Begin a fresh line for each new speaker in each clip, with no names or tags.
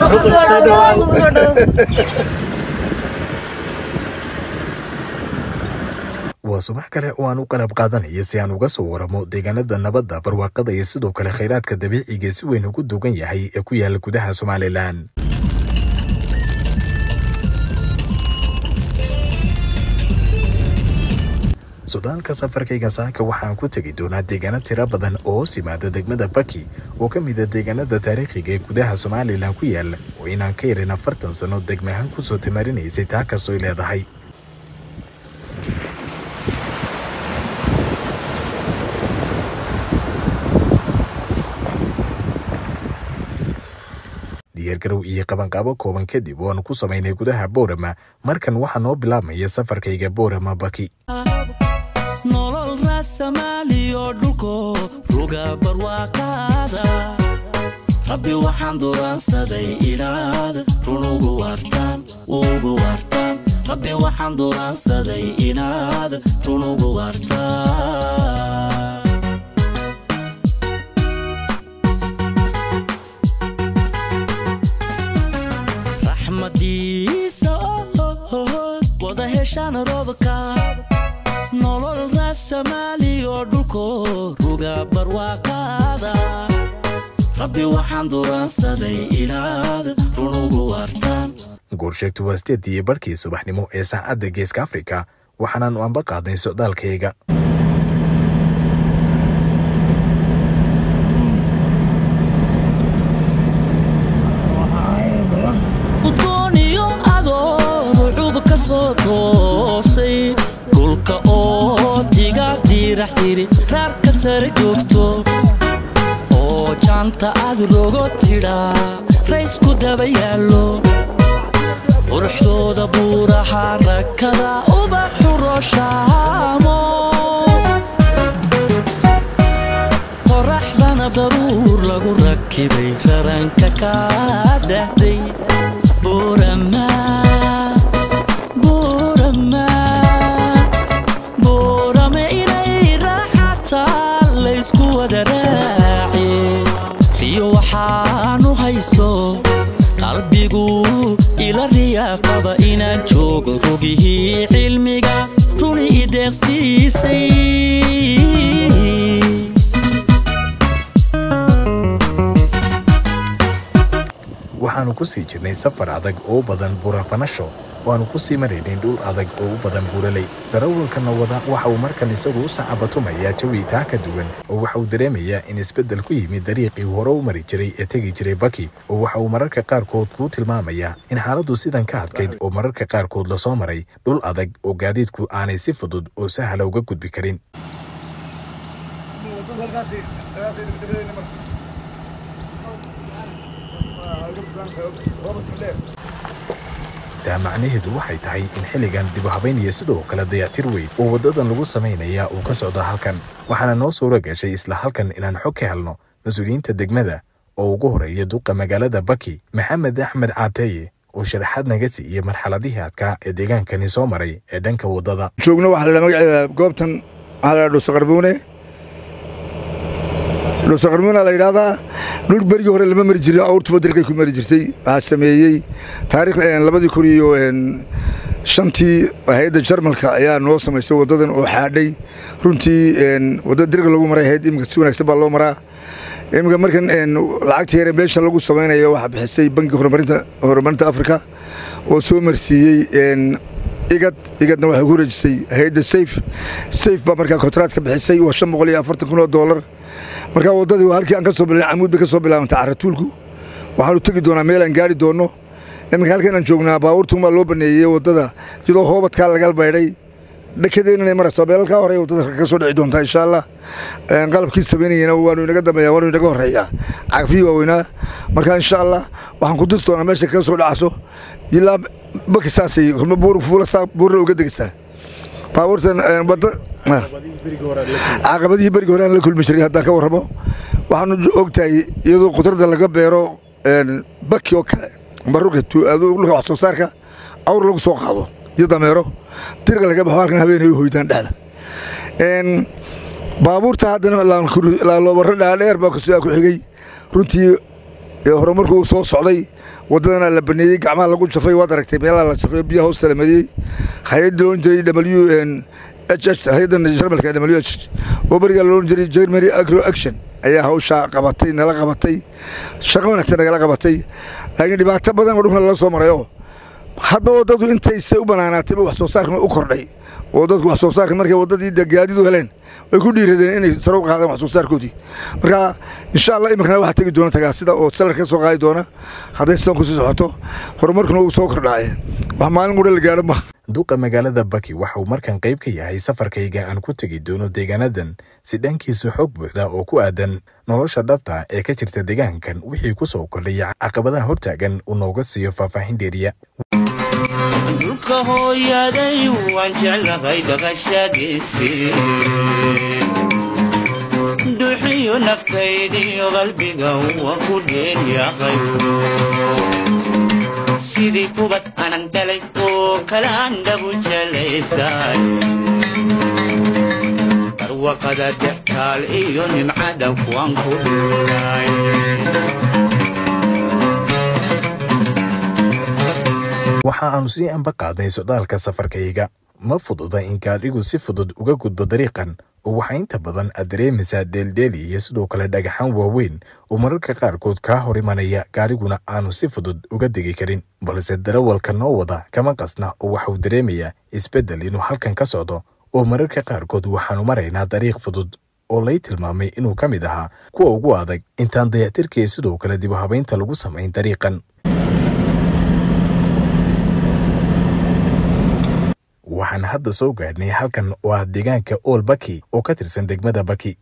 waa subax kale oo aan u qalab qaadanaya si aan uga soo waramo deegaanada nabadda barwaaqada iyo sidoo kale khayraadka dabiiciga si weyn ugu dugan yahay ee ku yaala gudaha somalilan sudaalka safarkayga saaka waxaan ku tegi doonaa deegaano tiro badan oo hoos yimaada degmada baki oo ka mida deegaanada taariikhiga ee gudaha somalilan ku yaala oo inaan ka yarin afartan sanno degmahaan kusoo timarinaysay taa kastoy leedahay diyaargarow iyo qabanqaabo kooban kadib oo aanu ku samaynay gudaha boorama markan waxaa noo bilaabmaya safarkayga boorama baki
nolol raasamaaliyo dhulko ruga barwaaqaada rabbi waxaan duraansaday inaad run ugu waartaan ugu waartaan rabbi waxaan duraansaday inaad run ugu waartaan raxmadiisa wada heshaan roobka nolol raasamaaliyo dhulko ruga barwaaqaada rabbi waxaan duraansaday inaad run ugu waartaan
goorsheegtu waa steedii barkii subaxnimo ee saacadda geeska afrika waxaanaannu anba qaadnay socdaalkayga
udgooniyo adoo rucub ka soo toosay dhulka oo tigaag diirax tiri raarka sare joogto oo jaanta aad rogo tidhaa raysku daba yaallo quruxdooda buuraha rakada ubaxu rooshaamo qoraxdana daruur lagu rakibay raranka kaa dhahday buurama buurama buurame inay raaxataa laysku wada raaciye riyo waxaanu haysto qalbigu ila riyaa qaba inaan joogo rogihii cilmiga runi ideeqsiisay
waxaannu ku sii jirnay safar adag oo u badan burafanasho waannu ku sii maraynay dhul adag oo u badan buuraley darawalkana wada waxa uu markan isagu u sacabatumayaa jawi taa ka duwan oo waxa uu dareemayaa in isbeddel ku yimid dariiqii hore u mari jiray ee tegi jiray baki oo waxa uu mararka qaarkood kuu tilmaamayaa in xaaladdu sidan ka adkayd oo mararka qaarkood lasoo maray dhul adag oo gaadiidku aanay si fudud oo sahla uga gudbi karin taa macnaheedu waxay tahay in xilligan dib u habaynaya sidoo kale dayactir weyn oo waddadan lagu samaynaya uu ka socdo halkan waxaana noo suura gashay isla halkan inaan xog ka helno mas-uuliyiinta degmada oo ugu horeeya duqa magaalada baki maxamed axmed caateeye oo sharaxaad naga siiyey marxaladihii adkaa ee deegaankani soo maray ee dhanka waddada
joogno waxaa la magaceeda goobtan waxaa la dhuusaqarbuune dhuusaqarbuuna la yidhaahdaa dhul berigii hore lama mari jirin awrtuba dirqay ku mari jirtay waxaa sameeyey taarikh labadii kun iyo shantii hay-adda jarmalka ayaa noo samaysay waddadan oo xaadhay runtii waddada dirqa lagu maray ahayd iminka si wanaagsan baa loo maraa iminka markan lacagta yare meesha lagu samaynayo waxaa bixisay bankiga horumarinta afrika oo soo marsiiyey igad igadna waxay ku rejisay hay-adda sayf sayf baa markaa kontraad ka bixisay waa shan boqol iyo afartan kun oo doolar markaa waddadii halkii aan ka soo bilaabnay camuud bay ka soo bilaabantay caratuulku waxaanu tegi doonaa meel aan gaari doonno iminka halkan aan joognaa baabuurtun baa loo baneeyey waddada iyadoo hoobadkaa laga baydhay dhakadeenna inay marayso beelalkaa hore waddada ka soo dhici doontaa insha allah qalabkii samaynayana waanu inaga dambeeya waanu inaga horreeyaa cagfihii waaweynaa marka insha allah waxaan ku dis doonaa meesha kaga soo dhacaso ilaa baki saasay buur fuula buurna uga degistaa baabuurtan wadda caqabadihii berigi hore aan la kulmi jiray haddaan ka warramo waxaanu ogtahay iyadoo qudrada laga beero baki oo kale maruqi dhulka wax soo saarka awr lagu soo qaado iyo dameero dirqa laga baxo halkan habeenay hoydaan dhexda baabuurta haddana laaloobarro dhaadheer baa sidaa ku xigay runtii ee horumarku uu soo socday waddadana la baneeyey gacmaha lagu jafay waad aragtay meelaha la jafay biyaha hoosta la mariyey hay-adda loon jiray w n h h hay-addan jarmalka w h oo berigaa loon jiray germany agro action ayaa hawshaa qabatay nala qabatay shaqo wanaagsan nagala qabatay laakiin dhibaato badan oo dhulka lala soo marayo hadba waddadu intayse u banaanaatay ba wax soo saarkana u kordhay oo dadku wax soo saarka markay waddadii gaadidu heleen way ku dhiiradeen inay sare u qaadaan wax soo saarkoodii marka insha allah iminkana waxaa tegi doona tagaasida oo salar ka soo qaadi doona hadday sidan ku sii socoto horumarkuna uu soo kordhaaye wax maalin qudha la gaadho maha
duqa magaalada baki waxa uu markan qayb ka yahay safarkayga aan ku tegi doono deegaanadan si dhankiisa xog buuxda oo ku aadan nolosha dhabta ee ka jirta deegaankan wixii ku soo kordhaya caqabadaha hortaagan uu nooga siiyo faahfaahin dheeriya
dhulka hooyaday waan jeclahay dhaqashadiisii duxiyo naftaydiyo qalbiga waan ku dheeryahay sidii kubad anan dhalay oo kalaan dhabu jelaystay barwaqada dextaal iyo nimcada waan ku dhulay
waxa aanu sii anba qaadnay socdaalka safarkayga ma fududa in gaadhigu si fudud uga gudbo dariiqan oo waxaa inta badan aad dareemaysaa dheeldheeli iyo sidoo kale dhagaxaan waaweyn oo mararka qaarkood kaa hor imanaya gaadhiguna aanu si fudud uga degi karin balse darawalka noo wada kama qasna oo waxauu dareemayaa isbeddel inuu halkan ka socdo oo mararka qaarkood waxaannu maraynaa dariiq fudud oo lay tilmaamay inuu ka mid ahaa kuwa ugu adag intaan dayactirkii sidoo kale dib u habaynta lagu samayn dariiqan waxaan hadda soo gaadhnay halkan oo ah deegaanka ool baki oo ka tirsan degmada baki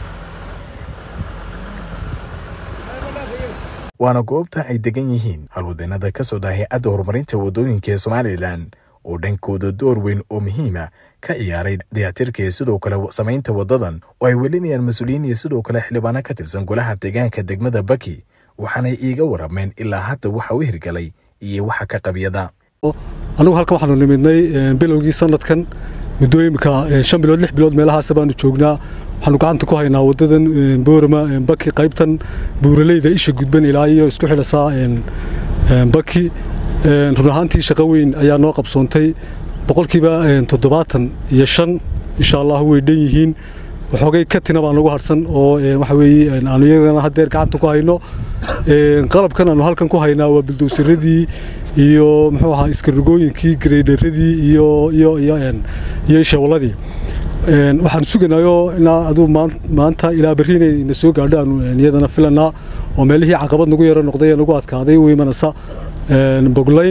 waana goobta ay degan yihiin halwadeennada ka socda hay-adda horumarinta waddooyinka ee somalilan oo dhankooda door weyn oo muhiima ka ciyaaray dayactirkii sidoo kale samaynta waddadan oo ay welinayaan mas-uuliyiin iyo sidoo kale xildhibaano ka tirsan golaha deegaanka degmada baki waxaanay iiga warrameen ilaa hadda waxa u hirgalay iyo waxa ka qabyada
annugu halkan waxaanu nimidnay bilowgii sanadkan muddooyinka shan bilood lix bilood meelahaas baanu joognaa waxaanu gacanta ku haynaa waddadan boorama baki qaybtan buuraleyda isha gudban ilaa iyo isku xidhasaa baki run ahaantii shaqo weyn ayaa noo qabsoontay boqolkiiba toddobaatan iyo shan insha allah way dhan yihiin waxoogay katina baan nagu harsan oo waxa weeye aanu iyagana haddeer gacanta ku hayno qalabkan aanu halkan ku haynaa waa buldowsaradii iyo muxuu ahaa iskarogooyinkii gareydharadii iyo iyo iyo iyo shawladii waxaan suganaayoo inaa aduu maanta ilaa berri inay na soo gaadho aanu iyadana filanaa oo meelihii caqabad nagu yaro noqday ee nagu adkaaday u imanaysa boglayn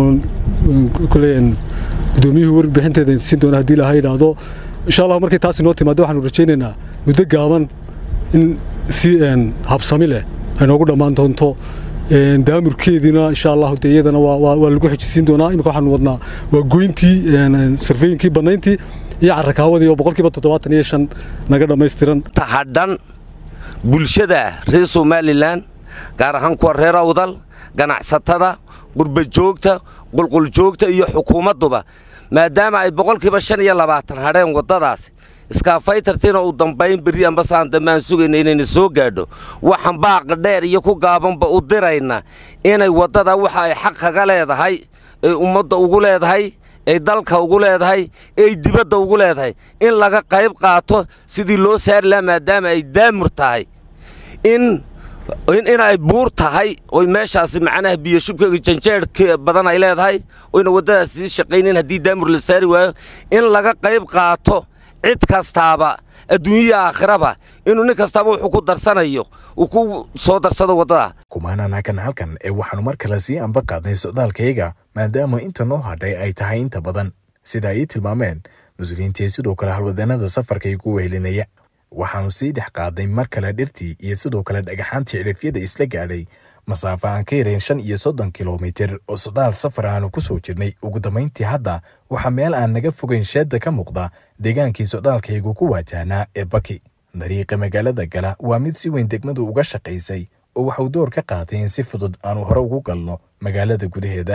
kule gudoomiyuhu warbixinteeda siin doona haddii laha yidhaahdo insha allah markay taasi noo timaado waxaanu rajaynaynaa muddo gaaban in si habsami leh ay noogu dhammaan doonto daamurkeediina insha allah de iyadana waa lagu xejisiin doonaa imika waxaanu wadnaa waa goyntii sarfeyinkii bannayntii iyo carrakaawadii oo boqolkiiba toddobaatan iyo shan naga dhammaystiran
tahadhan bulshada reer somalilan gaar ahaan kuwa reer awdal ganacsatada qurbajoogta qulquljoogta iyo xukuumadduba maadaama ay boqolkiiba shan iyo labaatan hadheen waddadaasi iskaafaytartiina uu dambayn berri ambasaan dambe aan sugayna inayna soo gaadho waxaan baaqa dheer iyo ku gaabanba u dirayna inay waddada waxa ay xaq kaga leedahay ay ummadda ugu leedahay ay dalka ugu leedahay ay dibadda ugu leedahay in laga qayb qaato sidii loo saari laha maadaama ay daamur tahay in inay buur tahay oy meeshaasi macnaha biyashubkega janjeerhka badan ay leedahay oyna waddadaas sii shaqaynin haddii daamur la saari waayo in laga qayb qaato cid kastaaba adduunyaya aakhiraba inuu nin kastaaba wuxuu ku darsanayo uu ku soo darsado waddada
kumaanaan hakan halkan ee waxaannu mar kale sii anba qaadnay socdaalkayaga maadaama inta noo hadhay ay tahay inta badan sida ay tilmaameen mas-uuliyiintii sidoo kale halwadeennada safarkay ku wehelinaya waxaannu sii dhex qaadnay mar kale dhirtii iyo sidoo kale dhagaxaantii cidhifyada isla gaadhay masaafo aan ka yarayn shan iyo soddon kilomitir oo socdaal safar aanu ku soo jirnay ugu dambayntii hadda waxaa meel aan naga fogayn sheedda ka muuqda deegaankii socdaalkaygu ku waajahnaa ee baki dariiqa magaalada gala waa mid si weyn degmadu uga shaqaysay oo waxuu door ka qaatay in si fudud aanu hore ugu galno magaalada gudaheeda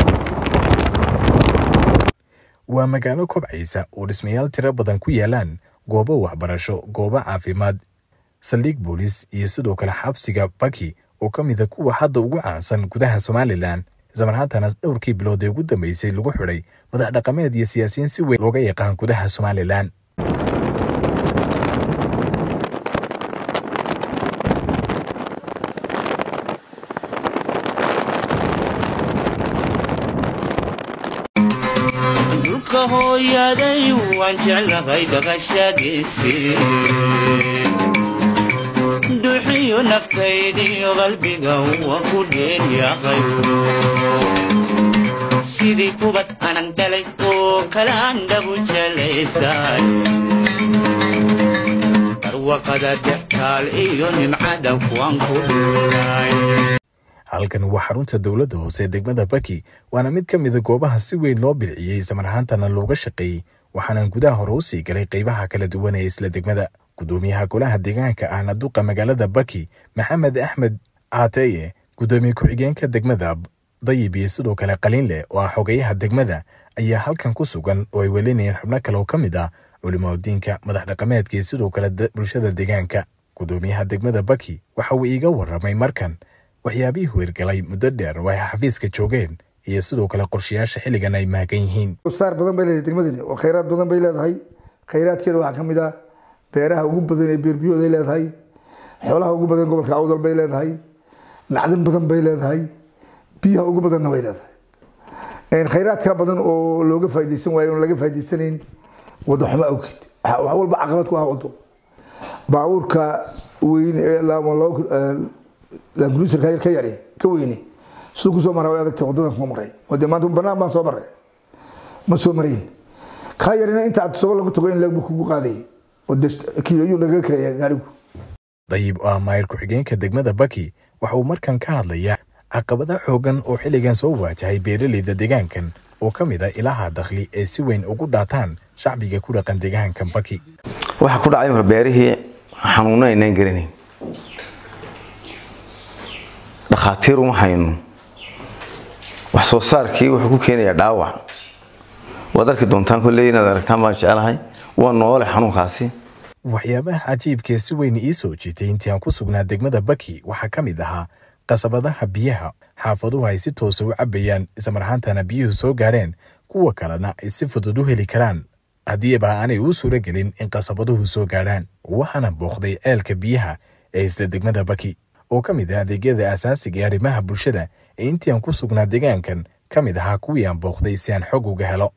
waa magaalo kobcaysa oo dhismayaal tiro badan ku yaalaan goobo waxbarasho goobo caafimaad saldhig boolis iyo sidoo kale xabsiga baki oo ka mida kuwa hadda ugu caansan gudaha somalilan islamarhaantana dhowrkii bilood ee ugu dambeysay lagu xidhay madax dhaqameed iyo siyaasiyiin si weyn looga yaqaan gudaha somalilan
dhulka hooyaday waan jeclahay dhaqashadiisii duxiyo naftaydiyo qalbiga waa ku dheeryahay sidii kubad anan dhalay oo kale aan dhabu jelaystay barwaqada dextaal iyo nimcada waan ku dhuulay
halkan waa xarunta dowladda hoose degmada baki waana mid ka mida goobaha si weyn loo bilciyey islamarhaantana looga shaqeeyey waxaana gudaha hore u sii galay qaybaha kala duwan ee isla degmada gudoomiyaha golaha deegaanka ahna duqa magaalada baki maxamed axmed caateye gudoomiye ku-xigeenka degmada dayib iyo sidoo kale qaliinleh oo ah xogeyaha degmada ayaa halkan ku sugan oo ay welinayeen xubno kale oo ka mid ah culimadiinka madax dhaqameedka iyo sidoo kale bulshada deegaanka gudoomiyaha degmada baki waxa uu iiga waramay markan waxyaabihii weergalay muddo dheer oo ay xafiiska joogeen iyo sidoo kale qorshayaasha xilligan ay maagan yihiin
saar badan bay leedahay degmadani oo khayraad badan bay leedahay khayraadkeeda waxaa ka mid ah beeraha ugu badan ee beerbiyooday leedahay xoolaha ugu badan gobolka awdal bay leedahay macdan badan bay leedahay biyaha ugu badanna bay leedahay khayraadka badan oo looga faaideysan waayo oon laga faa'idaysanayn wado xumo awgeed wax walba caqabad ku ah wado baabuurka weyn ee laamguluusarka ka yari ka weyne siduu kusoo maraa way adagtay wadadan kuma maray oo dee maanta banaan baan soo maray ma soo marayn kaa yarina inta adsabo lagu tago in lagbu kugu qaadayay oo kiilooyuu lagaga karaya gaarigu
dayib oo ah maayir ku-xigeenka degmada baki waxa uu markan ka hadlayaa caqabada xoogan oo xilligan soo waajahay beeraleyda deegaankan oo ka mid a ilaha dakhli ee si weyn ugu dhaataan shacbiga ku dhaqan deegaankan baki
waxaa ku dhacay beerihii xanuuno aynaan garanayn dhakhaatiir uma hayno wax soo saarkii wuxuu ku keenayaa dhaawac waad arki doontaan kolley inaad aragtaan baan jecelahay waa noole xanuunkaasi
waxyaabaha cajiibkee si weyn ii soo jiitay intii aan ku sugnaa degmada baki waxaa ka mid ahaa qasabadaha biyaha xaafaduhu ay si toosa u cabbayaan islamarhaantana biyuhu soo gaadheen kuwa kalena ay si fudud u heli karaan haddiiba aanay u suuro gelin in qasabaduhu soo gaadhaan waxaana booqday ceelka biyaha ee isla degmada baki oo ka mid ah adeegyada aasaasiga ee arrimaha bulshada ee intii aan ku sugnaa deegaankan ka mid ahaa kuwii aan booqday si aan xog uga helo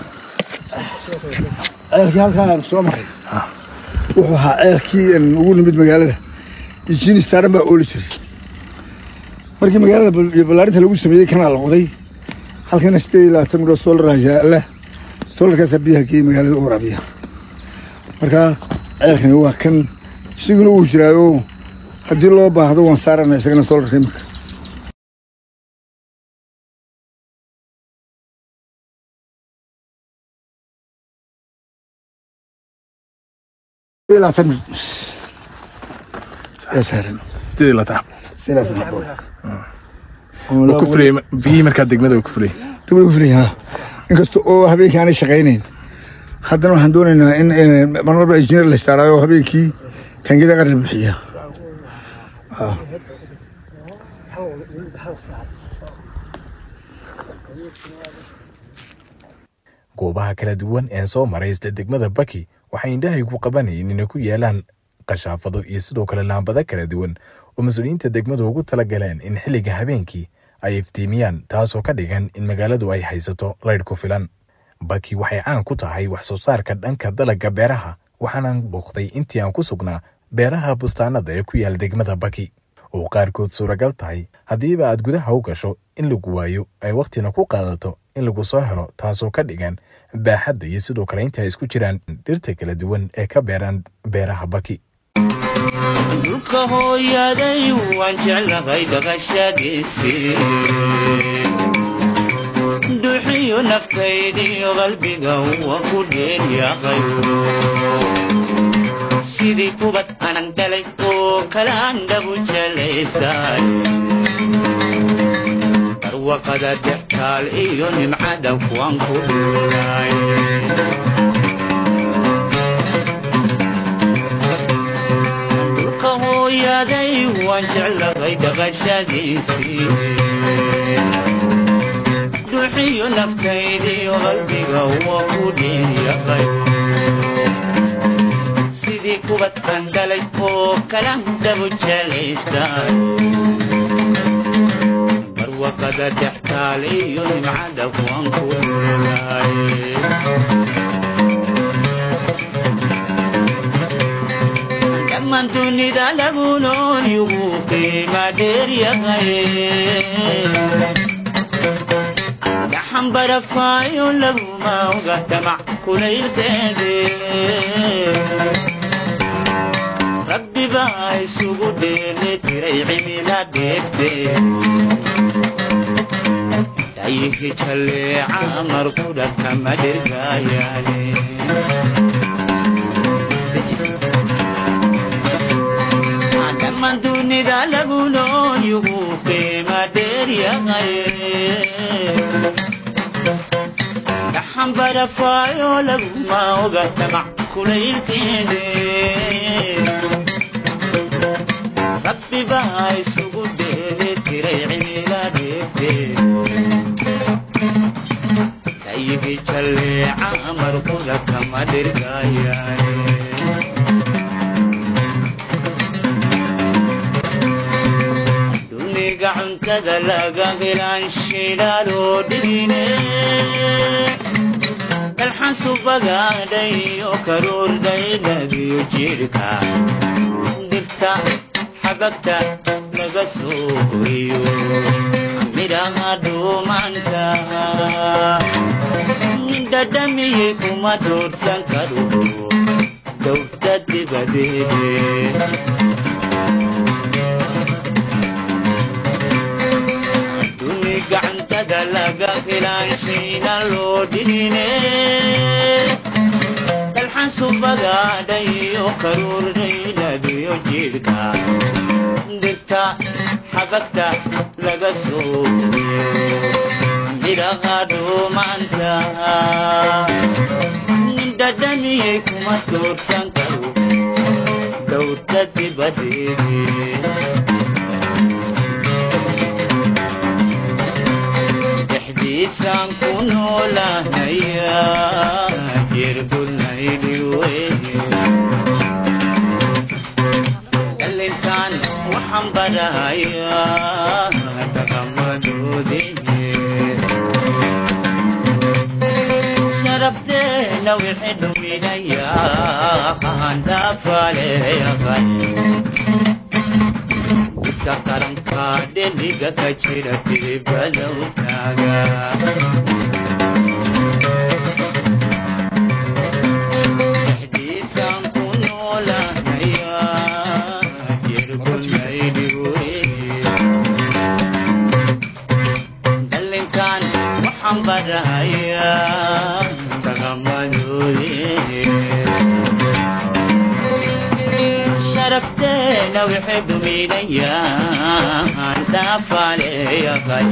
ceelkii halkaa aan soo maray wuxuu ahaa ceelkii ugu nimid magaalada injiinistaaran baa ooli jiray markii magaalada iyo ballaarinta lagu sameeyey kanaa la qoday halkana sideed iyo labaatan midhoo soolaraha yaala soolarkaasaa biyaha geeyey magaalada u waraabiya marka ceelkani waa kan isiguna uu jiraayo haddii loo baahdo waan saarana isagana soolarka imika labaatan mid yaa saaran
sideed iyo labaatan
sideed labaatan xabood
oo ku fulay biyihii markaa degmada ku fulay
degmada ku fulay ha inkasta oo habeenkii aanay shaqaynayn haddana waxaan doonaynaa in mar walba injineer la istaaraayo habeenkii tangida qaran bixiya
goobaha kala duwan ee soo maray isla degmada baki waxay indhahaygu qabanayeen inay ku yeelaan qashaafado iyo sidoo kale laambado kala duwan oo mas-uuliyiinta degmadu ugu tala galeen in xilliga habeenkii ay iftiimiyaan taasoo ka dhigan in magaaladu ay haysato laydh ku filan baki waxay caan ku tahay wax soo saarka dhanka dalagga beeraha waxaanan booqday intii aan ku sugnaa beeraha bustaanada ee ku yaal degmada baki oo qaarkood suuragal tahay haddiiba aad gudaha u gasho in lagu waayo ay wakhtina ku qaadato in lagu soo helo taasoo ka dhigan baaxadda iyo sidoo kale inta ay isku jiraan dhirta kala duwan ee ka beeran beeraha baki
dhulka hooyaday waan jeclahay dhaqashadiisii duxiyo naftaydiyo qalbiga waa ku dheeryahay sidii kubad anan dhalay oo kale aan dhabu jelaystay barwaqada dextaal iyo nimcada waan ku dhuulay hooyaday waan jeclahay dhaqashadiisii duxiyo naftaydiyo qalbiga waa ku dheeryahay sidii kubad aan dhalay oo kalan dhabu jelaystaan barwaqada dhextaaliyo nimcada waan ku dhulay dhammaan dunida lagu nool yugu qiima dheeryahay dhaxan barafaayo laguma oga damac kulaylkeede rabbi baa isugu dheele tiray cimila dheefte dhayihi jalleeca markuda kama dhirgaayaane dhammaan dunida lagu nool yugu qiima dheeryahay dhaxan barafaayo laguma oga damac kulaylkeede rabbi baa isugu dheele tiray cimila dheefte dayigi jalleeca markuda kama dhirgaayaane duniga cuntada laga helaan shilaaloo dhigine dalxan subagaadhay oo karuurdhayladiyo jirka dhirta xabagta laga soo koriyo midhaha dhuumanta dhadhamiyey kuma doorsan karo dowda dibadeede duni gacantada laga filaanshiina loo dhigine dalxan subagaadhay oo karuurdhayladiyo jidhka dhirta xabagta laga soo midhaha dhuumanta dhadhamiyey kuma doorsan karo dowda dibadeede dhexdiisaan ku noolahnaya jirgulnaydiwe dhalintaan waxaan barahayaa dhaqamadoodii sharafteena wixii dhuminayaa handhaafaleyahay isa qaranka dheliga ka jira dibadowtaaga dhexdiisaan ku noolahnaya jirgunaydhiwe dhalinkan waxaan barahayaa dhaqamadoodii sharafteena wixii dhuminayaan dhaafaleyahay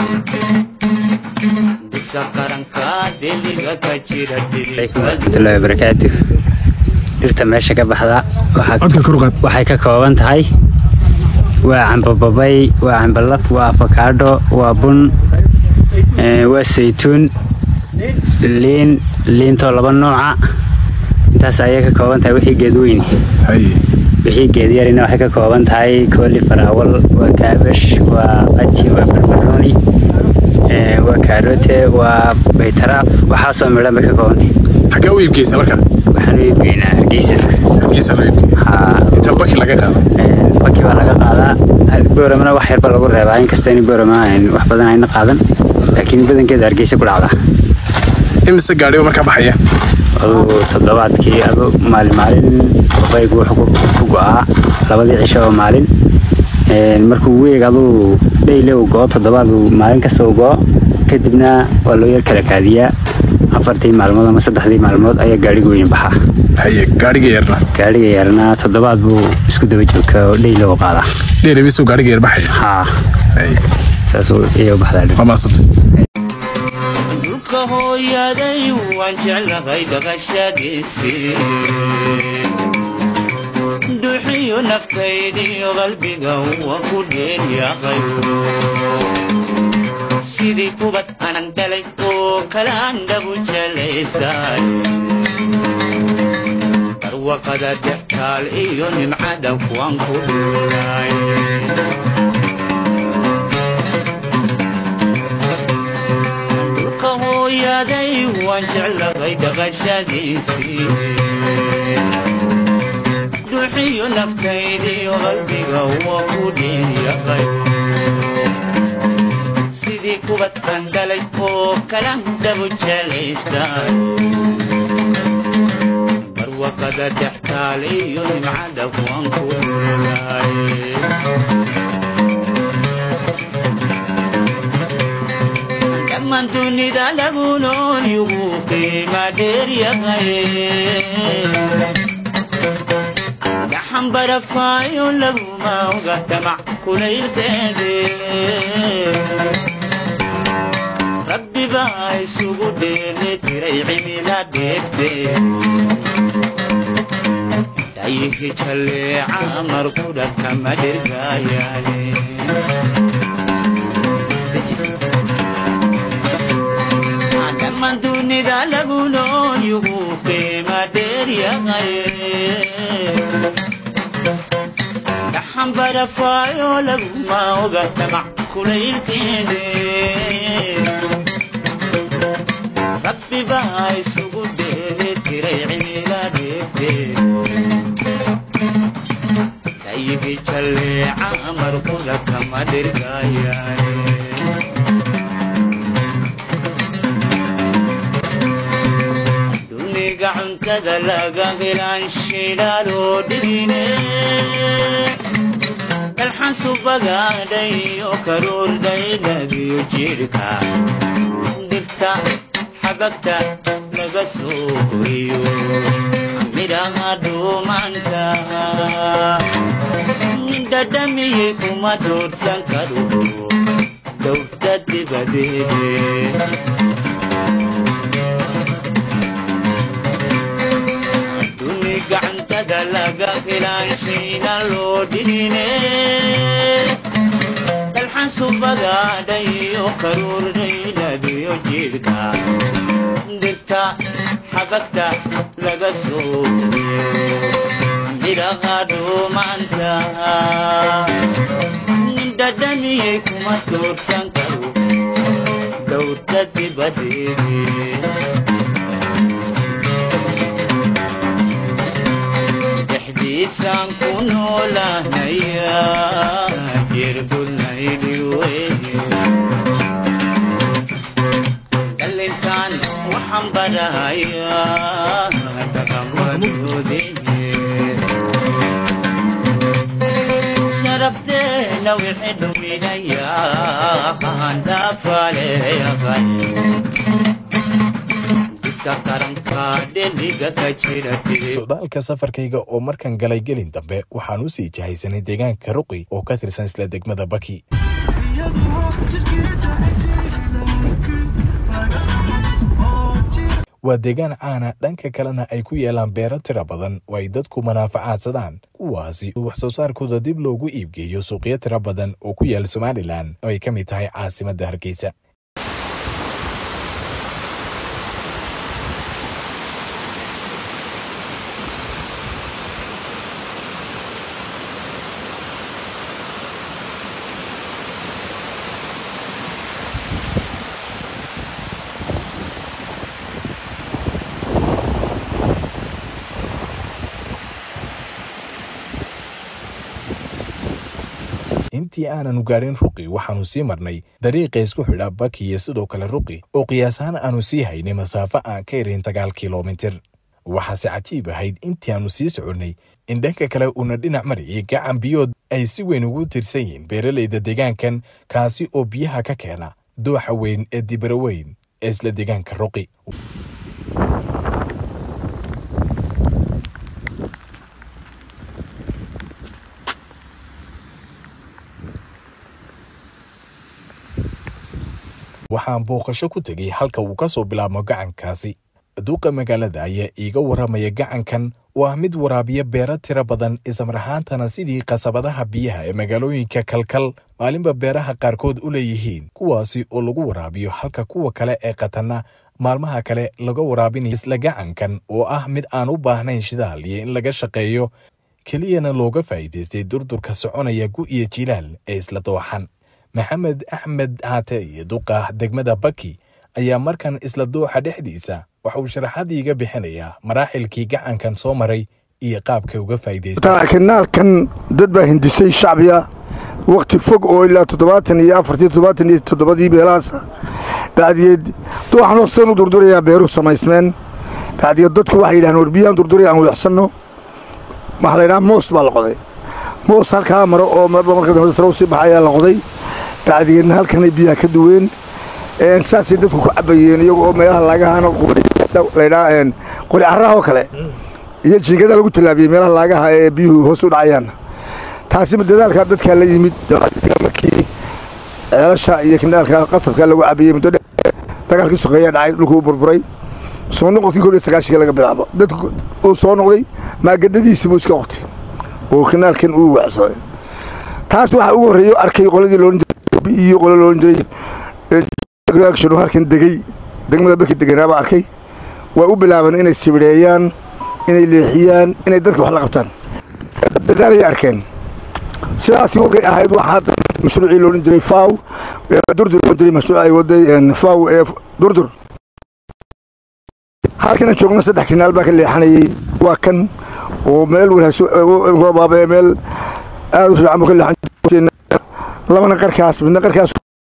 bisa qaranka deliga ka jira
warahmatullahi wabarakaatu dhirta meesha ka baxda waxaa- waxay ka kooban tahay waa cambababay waa cambalaf waa afakaadho waa bun ee, waa saytuun liin liintoo laba nooca intaas ayay ka kooban tahay wixii geed weyni wixii geed yarina waxay ka kooban tahay kooli faraawal waa kaabash waa qaji waa barbarooni ee, waa kaarote waa baytaraaf waxaasoo midhan bay ka koobantahay
xagee u iibgeysa marka
waxaan u iibgeynaa hargeysa
hargeysa loo iibgeeya
haa
inta baki laga qaado
baki baa laga qaadaa booramana wax yarba lagu reebaa inkasta in boorama aan wax badan ayna qaadan laakiin badankeeda hargeysa ku dhacdaa
imise gaadhiba markaa baxaya
aduu toddobaadkii adu maalin maalin babaygu wuxuu ku ku go'aa labadii cisho oo maalin Een, markuu weeg aduu dhayle uu go'o toddobaad uu maalin kasta uu go'o kadibna waa loo yar kala kaadiyaa afartii maalmood ama saddexdii maalmood ayaa gaadhiga weyn baxaa
haye gaadhiga yarna
gaadhiga yarna toddobaad buu isku daba joogka oo dhayle u qaadaa
dheerebisu gaadhiga yar baxaya
haa
haye
saasuu iya u baxdaa
waa maasantay
dhulka hooyaday waan jeclahay dhaqashadiisii duxiyo naftaydiyo qalbiga waa ku dheelyaqay sidii kubad anan dhalay oo kalaan dhabu jelaystay barwaqada dextaal iyo nimcada kuwan ku dhuulay dhulka hooyaday waan jeclahay dhaqashadiisii duxiyo naftaydiyo qalbiga waa ku dheelyaqay sidii kubad aan dhalay oo kala dhabu jelaystay barwaqada dextaal iyo nimcada kuwan ku dhulay dhammaan dunida lagu nool yugu qiima dheeryaqay gaxan barafaayo laguma oga damac kulaylkeede rabbi baa isugu dheeli tiray cimila dheefte dhayihi jalleeca markudha kama dhirgaayaane dhammaan dunida lagu nool yugu qiima dheeryaqaye dhaxan barafaayo laguma oga damac kulaylkeede rabbi baa isugu dheeli tiray cimila dheefte dhayihi jalleeca markudha kama dhirgaayaane duniga cuntada laga helaan shilaaloo dhigine dalxan subagaadhayo karuurdhaydadiyo jidhka dhirta xabagta laga soo koriyo midhaha dhuumanta dhadhamiyey kuma doorsan karo dowta dibadeede gacantada laga hilaanshiina loo dhigine dalxan subagaadhayo karuurdhaydadiyo jidhka dhirta xabagta laga soo midhaha dhuumanta dhadhamiyey kuma doorsan karo dowta dibadeede dhexdiisaan ku noolahnaya jirbulnaydiwe dhalintaan waxaan barahayaa dhaqanbadoode sharafteena wixii dhuminayaa qaandhaafaleeyahay
socdaalka safarkayga oo markan galay gelin dambe waxaan u sii jahaysanay deegaanka ruqi oo ka tirsan isla degmada baki waa deegaan caana dhanka kalena ay ku yeelaan beero tira badan oo ay dadku manaafacaadsadaan kuwaasi wax soo saarkooda dib loogu iibgeeyo suuqyo tira badan oo ku yaal somalilan oo ay ka mid tahay caasimadda hargeysa intii aananu gaadhin ruqi waxaannu sii marnay dariiqa isku xidha baki iyo sidoo kale ruqi oo qiyaasahaan aanu sii haynay masaafo aan ka yarin sagaal kilomitir waxaase cajiib ahayd intii aannu sii soconnay in dhanka kale uuna dhinac marayay gacan biyood ay si weyn ugu tirsan yihiin beeralayda deegaankan kaasi oo biyaha ka keena dooxa weyn ee dibara weyn ee isla deegaanka ruqi waxaan booqasho ku tegay halka uu ka soo bilaabmo gacankaasi duuqa magaalada ayaa iiga warramaya gacankan oo ah mid waraabiya beero tiro badan ismar ahaantana sidii qasabadaha biyaha ee magaalooyinka kalkal maalinba beeraha qaarkood u leeyihiin kuwaasi oo lagu waraabiyo halka kuwa kale ee qatanna maalmaha kale laga waraabinayo isla gacankan oo ah mid aan u baahnayn shidaal iyo in laga shaqeeyo keliyana looga faa'iidaystay durdurka soconaya gu iyo jilaal ee isla dooxan maxamed axmed haate iyo duqa degmada baki ayaa markan isla dooxa dhexdiisa waxa uu sharaxad iiga bixinayaa maraaxilkii gacankan soo maray iyo qaabka uga faa'iidaystay
kanaalkan dad baa hindisay shacbiga wakti fog oo ilaa toddobaatan iyo afartii toddobaatan iyo toddobadii beelahaasa bacdigeed dooxan hoosan u durdurayaa beeruhu samaysmeen bacdigeed dadku waxay yidhahdeen war biyaan durduraya aan wadaxsanno waxaa la yidhaha moos baa la qoday moos halkaa maro oo marba marka dambe sare usii baxa ayaa la qoday bacdigeedna halkanay biyaha ka duween saasay dadku ku cabayeen iyaga oo meelaha laagahana laydhaa qori carraha oo kale iyo jiingada lagu tallaabiyey meelaha laagaha ee biyuhu hoos u dhacayaan taasi dadaalkaa dadkaa la yimid markii ceelasha iyo kanaalka qasabkaa lagu cabayey muddo dagaalkii sokeeyaa dhacay dhulkuu burburay soo noqodkii koob iyo sagaashanka laga bilaabo dadku uu soo noqday maagadadiisii buu iska qotay oo kanaalkan uu wacsaday taas waxaa ugu horreeyo arkay qoladii loohan jiray iyo qolo loohan jiray action halkan degey degmada baki deganaabaa arkay waa u bilaaban inay sibireeyaan inay leexiyaan inay dadka wax la qabtaan dadaalay arkeen sidaasi wagay ahayd waxaa mashruucii loohan jiray faw durdur loohan jiray mashruuc ay waday faw ee durdur halkana joogna saddex kanaal baa ka leexanayay waa kan oo meel wanaagsanbaaba ee meel aad u fiican buu ka leexan labana qarkaas midna qarkaas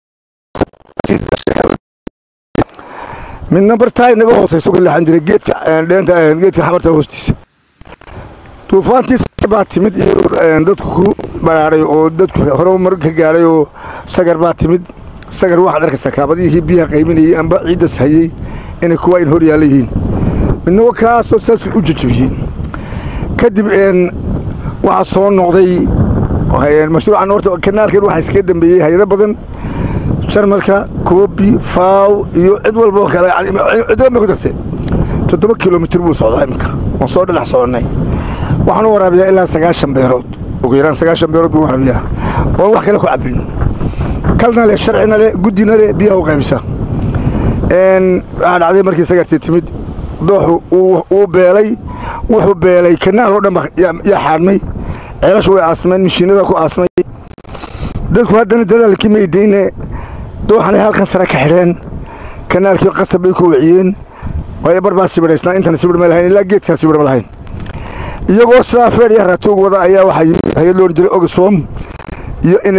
midna bartaa inaga hoosayso ka leexan jiray geedka dheenta geedka xamarta hoostiisa duufaantii baa timid iyo dadku ku baraaray oo dadku hore mar ka gaadhay oo sagar baa timid sagar waxaad arkaysaa kaabadihii biyaha qayminayay amba ciiddas hayey inay kuwa in hor yaalla yihiin midna wakaasoo saasuu u jejebiyey kadib waxaa soo noqday mashruucan horta kanaalkan waxaa iskaga dambeeyey hay-ado badan jarmalka koobi faaw iyo cid walba oo kale cid walba ku dartay toddoba kilomitir buu socdaa iminka waan soo dhinac soconnay waxaan u waraabiyaa ilaa sagaashan beerood ugu yaraan sagaashan beerood buu waraabiyaa oon wax kale ku cabin kalna leh sharcina leh guddina leh biyaha u qaybisa waxaa dhacday markii sagartii timid dooxu uu beelay wuxuu beelay kanaal oo dhan yaa xaadhmay ceelashu way aasmeen mishiinada ku aasmay dadku haddana dadaalkii maydayne dooxanay halkan sare ka xidheen kanaalkii qasab bay ku wiciyeen waayo bar baa sibidhaysnaa intan sibir ma lahayn ilaa geedkaa sibir ma lahayn iyagoo sidaa feer iyo ratuug wada ayaa waxaa yimid hay-ad loodhan jiray oxfom iyo in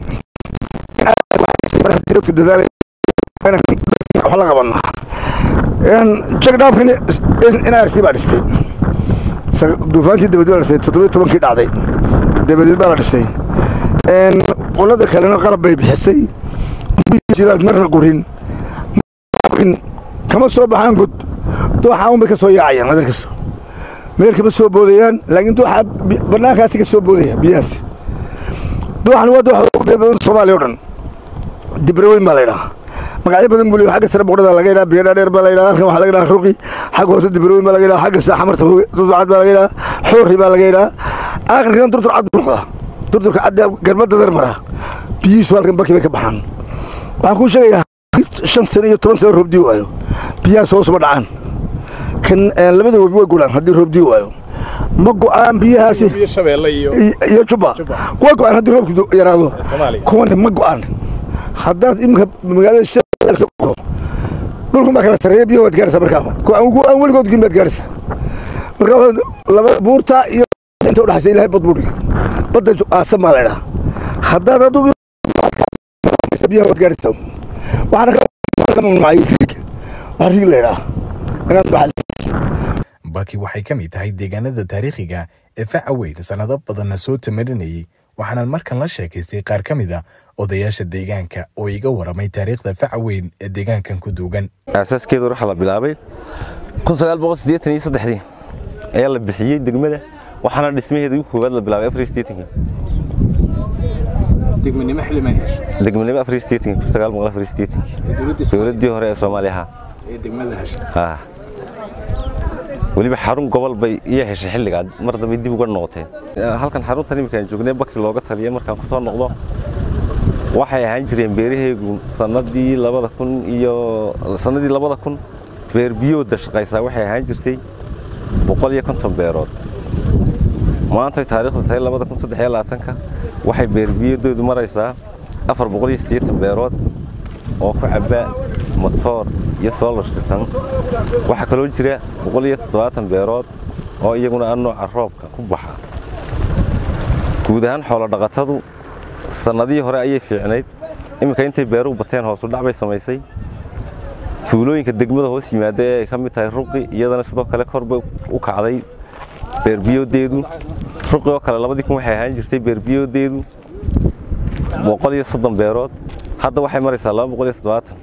wax la qabanaa jagdhaabkan inartii baa dhistay duufaantii dabadeed baa dhistay toddobiyo tobankii dhacday dabadeed baa la dhistay qolada kalena qalab bay bixisay marna gurin kama soo baxaan god dooxa un bay ka soo yaacayaan adarkaso meel kama soo boodayaan laakiin dooxa bannaankaasi ka soo boodaya biyahaasi dooxan waa dooxa soomaaliya o dhan dibraweyn baa la ydhahaa magacyo badan buu leeyahay xagga sare boqorada laga yidhaha biyo dhaadheer baa la yidhaha halkan waxaa laga yidhaha ruqi xagga hoose dibraweyn baa laga yidhaha xagga saaxamarta durdurcad baa laga yidhaha xoorri baa laga yidhaha aakhirkan durdur cad buu noqdaa durdurka cadda garbadda dar mara biyihiisu halkan baki bay ka baxaan waxaan kuu sheegayaa shan sano iyo toban sano roobdii waayo biyahaas hoosuma dhacaan kan labada webi way guraan haddii roobdii waayo ma go'aan biyahaasi iyo jubba way go'aan haddii roobku yaraado kuwan ma go'aan haddaad iminka magaalada dhulkun baa kala sareeya biyaha waad gaaraysaa markaa aan weligood gin baad gaaraysaa marka laba buurta iyo inta udhaxaysa ilahay bad buu dhigay badda aasan baa la idhaha haddaad adigu biyaha waad gaaraysaa waxaana ka mamnuucay riig waa riig la idhaha inaad baxda
baki waxay ka mid tahay deegaanada taariikhiga ee faca weyn sannado badanna soo tamarinayay waxaanan markan la sheekaystay qaar ka mid a odayaasha deegaanka oo iga waramay taariikhda faca weyn ee deegaankan ku duugan
asaaskeedu waxaa la bilaabay dii ayaa la bixiyey degmada waxaana dhismaheeda ugu koowaad la bilaabay degmanimo dowladii hore ee soomaaliya
weliba xarun gobol bay iyo heshay xilligaa mar dambe dib uga noqoteen halkan xaruntan iminkaan joognay baki looga taliyay markaan ku soo noqdo waxay ahaan jireen beerahaygu sanadii labada kun iyo sanadii labada kun beer biyooda shaqaysaa waxay ahaan jirtay boqol iyo konton beerood maanta taariikhdu tahay labada kun saddex iyo labaatanka waxay beer biyoodeedu maraysaa afar boqol iyo siddeetan beerood oo ku cabba motoor iyo solar system waxaa kaloo jira boqol iyo toddobaatan beerood oo iyaguna ah nooca roobka ku baxa guud ahaan xoolo dhaqatadu sannadihii hore ayay fiicnayd iminka intay beeruhu bateen hoosu dhac bay samaysay tuulooyinka degmada hoos yimaada ee ay ka mid tahay ruqi iyadana sidoo kale korbay u kacday beerbiyoodeedu ruqi oo kale labadii kun waxay ahaan jirtay beerbiyoodeedu boqol iyo soddon beerood hadda waxay maraysaa laba boqol iyo toddobaatan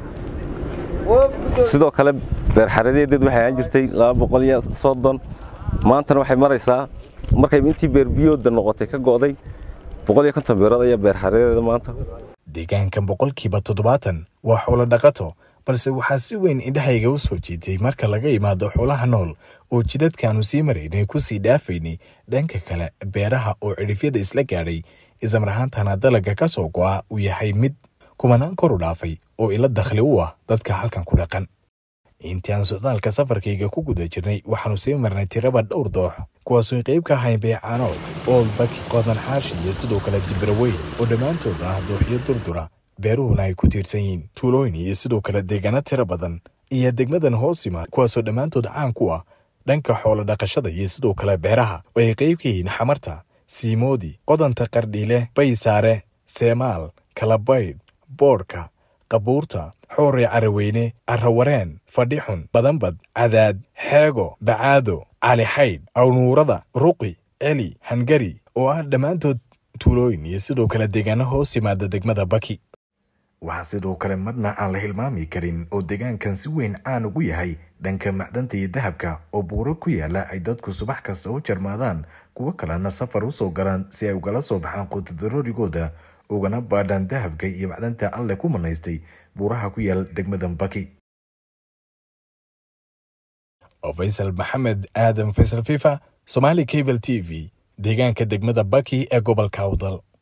sidoo kale beerxaradeedeedu waxay ahaan jirtay laba boqol iyo soddon maantana waxay maraysaa markay intii beerbiyooda noqotay ka go'day boqol iyo konton beerood ayaa beerxaradeeda maanta
deegaankan boqolkiiba toddobaatan waa xoolo dhaqato balse waxaa si weyn indhahayga u soo jiitay marka laga imaado xoolaha nool oo jidadkaanu sii maraynay ku sii dhaafaynay dhanka kale beeraha oo cidhifyada isla gaadhay islamarahaantana dalagga ka soo go'a uu yahay mid kumanaan kor u dhaafay oo ila dakhli u ah dadka halkan ku dhaqan intii aan socdaalka safarkayga ku guda jirnay waxaannu sii marnay tiraba dhowr doox kuwaasoo qayb ka ahayn beecaanood ool baki qoodan xaashi iyo sidoo kale dibiraweyn oo dhammaantood ah dooxyo durdura beeruhuna ay ku tiirsan yihiin tuulooyin iyo sidoo kale deegaano tiro badan iyo degmadan hoos yimaad kuwaasoo dhammaantood caan ku ah dhanka xoolo dhaqashada iyo sidoo kale beeraha oo ay qayb ka yihiin xamarta siimoodi qodanta qardhiile baysaare seemaal kalabaydh boodhka qabuurta xoorey caraweyne carrawareen fadhixun badanbad cadaad xeego bacaado calixaydh awnuurada ruqi celi hangari oo ah dhammaantood tuulooyin iyo sidoo kale deegaano hoos yimaada degmada baki waxaa sidoo kale marna aan la hilmaami karin oo deegaankan si weyn caan ugu yahay dhanka macdanta iyo dahabka oo buuro ku yaala ay dadku subax kasta u jarmaadaan kuwo kalena safar u soo galaan si ay ugala soo baxaan quutadaroorigooda ugana baadhaan dahabka iyo macdanta alle ku manaystay buuraha ku yaal degmadan baki faysal maxamed aadan faysal fifa somaali cable t v deegaanka degmada baki ee gobolka awdal